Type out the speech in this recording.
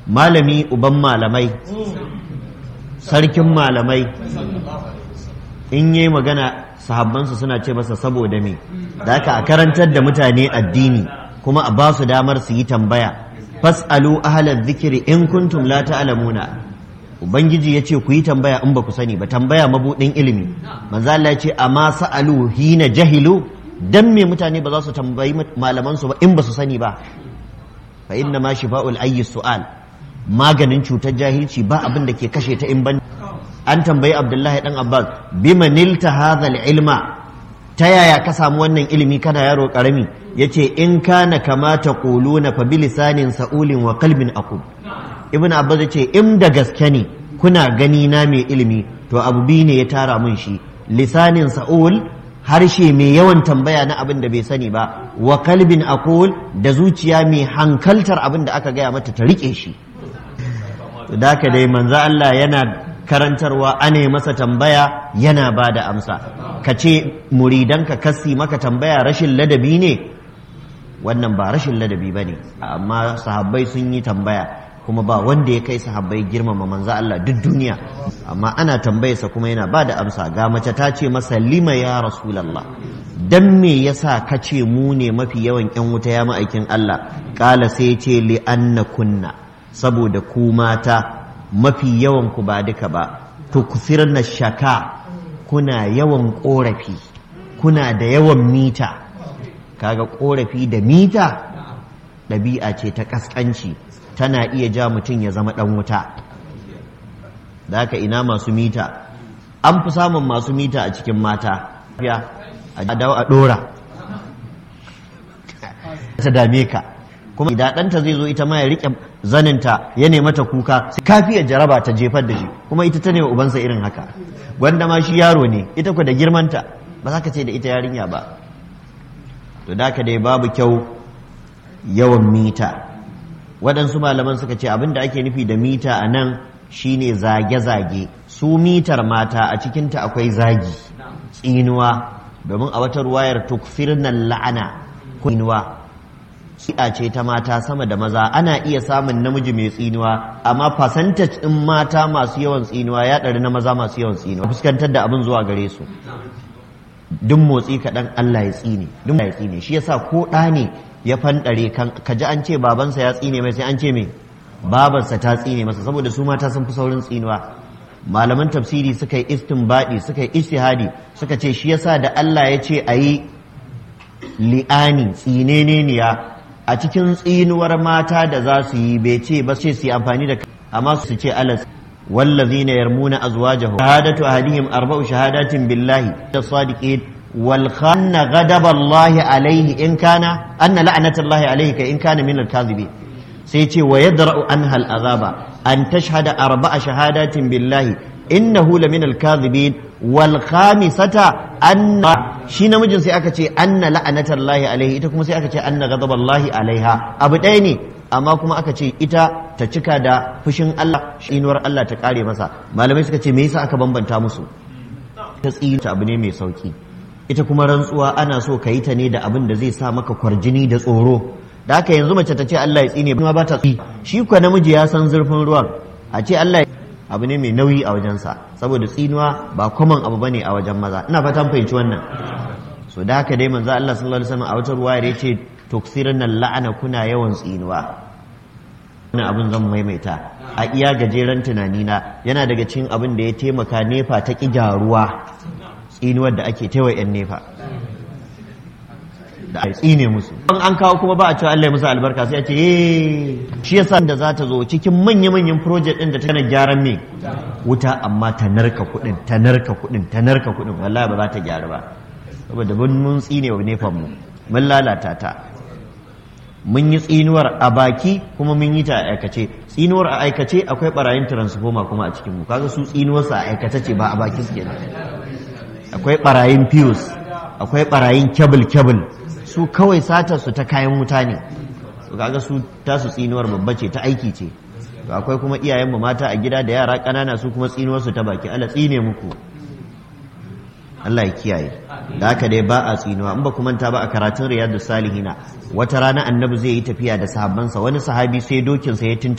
malami uban malamai sarkin malamai in yi magana sahabbansa suna ce masa saboda me da haka a karantar da mutane addini kuma a ba su damar su yi tambaya fas'alu ahlal zikiri in kuntum la ta'lamuna ubangiji ya ce ku yi tambaya in ba ku sani ba tambaya mabudin ilimi manzo Allah ya ce amma sa'alu hina jahilu dan me mutane ba za su tambayi malaman su ba in ba su sani ba fa inna ma shifa'ul ayyi su'al maganin cutar jahilci ba abin da ke kashe ta in ban an tambayi abdullahi dan abbas bima nilta hadha ilma ta yaya ka samu wannan ilimi kana yaro karami yace in kana kama taquluna fa bilisanin sa'ulin wa qalbin aqul ibn abbas yace in da gaske ne kuna gani na mai ilimi to abu biyu ne ya tara mun shi lisanin sa'ul harshe mai yawan tambaya na abin da bai sani ba wa kalbin aqul da zuciya mai hankaltar abin da aka gaya mata ta rike shi da haka dai manzo Allah yana karantarwa ane masa tambaya yana ba da amsa ka ce muridanka kasi maka tambaya rashin ladabi ne wannan ba rashin ladabi ba ne amma sahabbai sun yi tambaya kuma ba wanda ya kai sahabbai girmama manzo Allah duk duniya amma ana tambayarsa kuma yana ba da amsa ga mace ta ce masa lima ya rasulallah dan me yasa ka ce mu ne mafi yawan yan wuta ya ma'aikin Allah kala sai ce li anna kunna saboda ku mata mafi yawan ku ba duka ba tukfirna shaka kuna yawan korafi kuna da yawan mita kaga korafi da mita ɗabi'a ce ta ƙasƙanci tana iya ja mutum ya zama ɗan wuta da haka ina masu mita an fi samun masu mita a cikin mata a dawo a ɗora ta dame ka kuma idan ɗanta zai zo ita ma ya riƙe zaninta ya nema ta kuka kafiyar jaraba ta jefar da shi kuma ita ta nema ubansa irin haka gwanda ma shi yaro ne ita ku da girmanta ba za ka ce da ita yarinya ba to da ka dai babu kyau yawan mita waɗansu malaman suka ce abin da ake nufi da mita a nan shine zage-zage su mitar mata a cikinta akwai zagi tsinuwa domin a wata ruwayar tukfirnan la'ana tsinuwa shi'a ce ta mata sama da maza ana iya samun namiji mai tsinuwa amma percentage ɗin mata masu yawan tsinuwa ya ɗari na maza masu yawan tsinuwa fuskantar da abin zuwa gare su duk motsi kaɗan Allah ya tsine duk ya tsine shi yasa ko ɗa ne ya fanɗare kan ka ji an ce babansa ya tsine mai sai an ce mai babarsa ta tsine masa saboda su mata sun fi saurin tsinuwa malaman tafsiri suka yi istinbadi suka yi istihadi suka ce shi yasa da Allah ya ce a yi li'ani tsineneniya a cikin tsinuwar mata da za su yi bai ce ba ce su yi amfani da amma su ce alas والذين يرمون أزواجهم شهادة أهلهم أربع شهادات بالله الصادقين والخن غضب الله عليه إن كان أن لعنة الله عليه إن كان من الكاذبين سيتي ويدرأ عنها العذاب أن تشهد أربع شهادات بالله إنه لمن الكاذبين والخامسة أن shi namijin sai aka ce anna la'anatallahi alaihi ita kuma sai aka ce anna ghadaballahi alaiha abu ɗaya ne amma kuma aka ce ita ta cika da fushin Allah inuwar Allah ta kare masa malamai suka ce me yasa aka bambanta musu ta tsita abu ne mai sauki ita kuma rantsuwa ana so ka yi ta ne da abin da zai sa maka kwarjini da tsoro da haka yanzu mace ta ce Allah ya tsine ba ba ta tsi shi kuwa namiji ya san zurfin ruwan a ce Allah abu ne mai nauyi a wajensa saboda tsinuwa ba kwaman abu bane a wajen maza ina fatan fahimci wannan so da haka dai manzo Allah sallallahu alaihi wasallam a wata ruwaya ya ce tuksirna la'ana kuna yawan tsinuwa wannan abin zan maimaita a iya gajeren tunanina yana daga cikin abin da ya taimaka nefa ta ƙi gyaruwa tsinuwar da ake taiwa 'yan nefa da a tsine musu an an kawo kuma ba a cewa Allah ya musu albarka sai a ce shi yasa da za ta zo cikin manya-manyan project din da ta kana gyaran me wuta amma ta narka kuɗin ta narka kuɗin ta narka kuɗin wallahi ba za ta gyaru ba saboda mun mun tsine wa nefan mu mun lalata ta mun yi tsinuwar a baki kuma mun yi ta a aikace tsinuwar a aikace akwai barayin transformer kuma a cikin mu kaga su tsinuwarsa a aikace ce ba a baki suke akwai barayin fuse akwai barayin kebul kebul su kawai satar su ta kayan wuta ne to kaga su tasu tsinuwar babba ce ta aiki ce to akwai kuma iyayen mu mata a gida da yara ƙanana su kuma tsinuwar su ta baki Allah tsine muku Allah ya kiyaye da haka dai ba a tsinuwa in ba ku manta ba a karatun riyadu salihina wata rana annabi zai yi tafiya da sahabbansa wani sahabi sai dokinsa ya tuntu